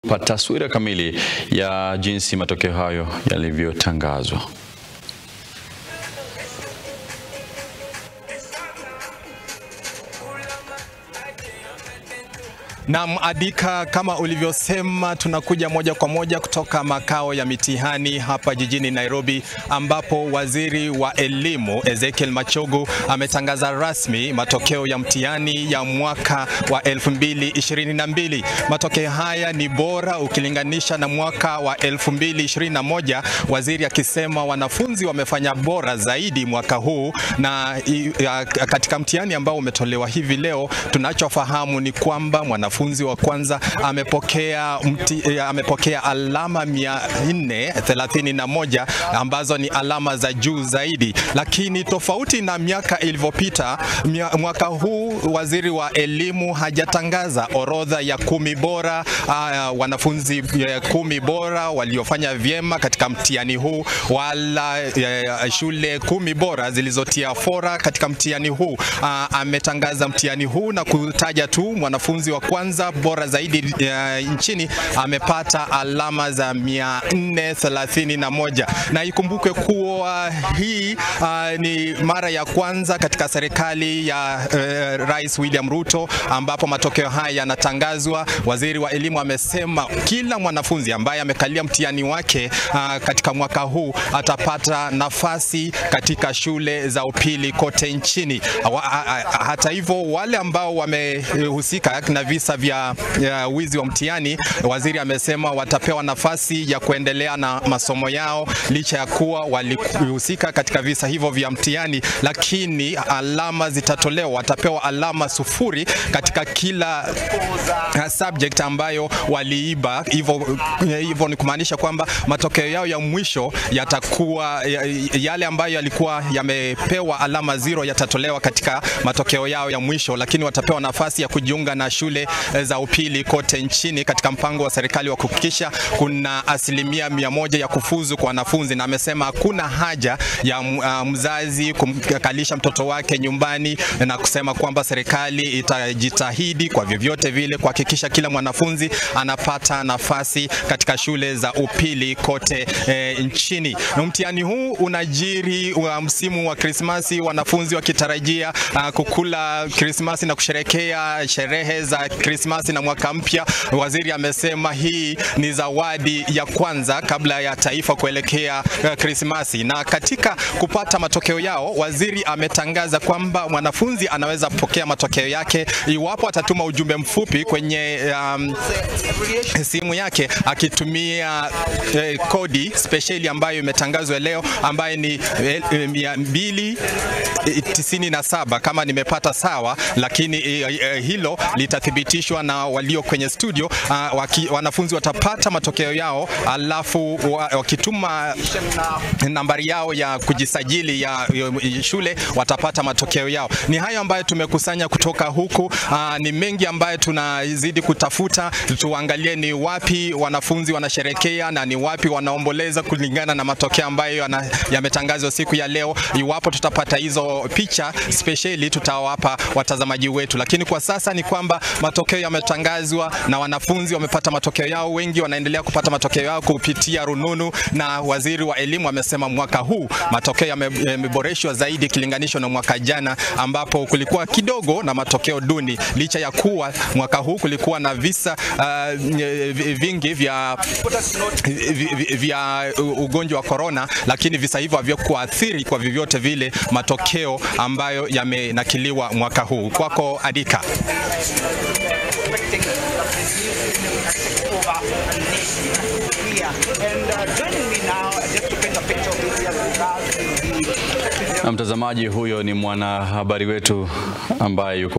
pa taswira kamili ya jinsi matokeo hayo yalivyotangazwa. Naam, Adika, kama ulivyosema, tunakuja moja kwa moja kutoka makao ya mitihani hapa jijini Nairobi, ambapo waziri wa elimu Ezekiel Machogu ametangaza rasmi matokeo ya mtihani ya mwaka wa 2022. Matokeo haya ni bora ukilinganisha na mwaka wa 2021, waziri akisema wanafunzi wamefanya bora zaidi mwaka huu, na i- ya- katika mtihani ambao umetolewa hivi leo, tunachofahamu ni kwamba mwanafunzi wa kwanza amepokea, mti, eh, amepokea alama 431 ambazo ni alama za juu zaidi, lakini tofauti na miaka ilivyopita, mia- mwaka huu waziri wa elimu hajatangaza orodha ya kumi bora uh, wanafunzi eh, kumi bora waliofanya vyema katika mtihani huu wala eh, shule kumi bora zilizotia fora katika mtihani huu. Uh, ametangaza mtihani huu na kutaja tu mwanafunzi wa kwanza bora zaidi uh, nchini amepata alama za 431 na ikumbukwe kuwa hii uh, ni mara ya kwanza katika serikali ya uh, Rais William Ruto ambapo matokeo haya yanatangazwa. Waziri wa elimu amesema kila mwanafunzi ambaye amekalia mtihani wake uh, katika mwaka huu atapata nafasi katika shule za upili kote nchini. Wa- ha- ha- Hata hivyo wale ambao wamehusika na visa vya ya wizi wa mtihani, waziri amesema watapewa nafasi ya kuendelea na masomo yao licha ya kuwa walihusika katika visa hivyo vya mtihani, lakini alama zitatolewa, watapewa alama sufuri katika kila uh, subject ambayo waliiba. Hivyo hivyo ni kumaanisha kwamba matokeo yao ya mwisho yatakuwa ya- yale ambayo yalikuwa yamepewa alama zero yatatolewa katika matokeo yao ya mwisho, lakini watapewa nafasi ya kujiunga na shule eh, za upili kote nchini katika mpango wa serikali wa kuhakikisha kuna asilimia mia moja ya kufuzu kwa wanafunzi, na amesema hakuna haja ya m- uh, mzazi kumkalisha mtoto wake nyumbani na kusema kwamba serikali itajitahidi kwa vyovyote vile kuhakikisha kila mwanafunzi anapata nafasi katika shule za upili kote eh, nchini. Na mtihani huu unajiri wa msimu wa Krismasi, wanafunzi wakitarajia uh, kukula Krismasi na kusherekea sherehe za Krismasi na mwaka mpya. Waziri amesema hii ni zawadi ya kwanza kabla ya taifa kuelekea uh, Krismasi. Na katika kupata matokeo yao, waziri ametangaza kwamba mwanafunzi anaweza kupokea matokeo yake iwapo atatuma ujumbe mfupi kwenye um, simu yake akitumia eh, kodi spesheli ambayo imetangazwa leo ambayo ni eh, eh, mia mbili eh, tisini na saba kama nimepata sawa, lakini eh, eh, hilo litathibitishwa na walio kwenye studio. ah, waki, wanafunzi watapata matokeo yao, alafu wa, wakituma nambari yao ya kujisajili ya, ya shule watapata matokeo yao. Ni hayo ambayo tumekusanya kutoka huku. Aa, ni mengi ambayo tunazidi kutafuta, tuangalie ni wapi wanafunzi wanasherekea na ni wapi wanaomboleza kulingana na matokeo ambayo yana- yametangazwa siku ya leo. Iwapo tutapata hizo picha spesheli, tutawapa watazamaji wetu, lakini kwa sasa ni kwamba matokeo yametangazwa na wanafunzi wamepata matokeo yao, wengi wanaendelea kupata matokeo yao kupitia rununu, na waziri wa elimu amesema mwaka huu matokeo yame- yameboreshwa zaidi ikilinganishwa na mwaka jana ambapo kulikuwa kidogo na matokeo duni, licha ya kuwa mwaka huu kulikuwa na visa uh, vi- vingi vya, vi- vi- vya ugonjwa wa korona, lakini visa hivyo havikuathiri kwa vyovyote vile matokeo ambayo yamenakiliwa mwaka huu. Kwako Adika. Na mtazamaji, huyo ni mwanahabari wetu ambaye yuko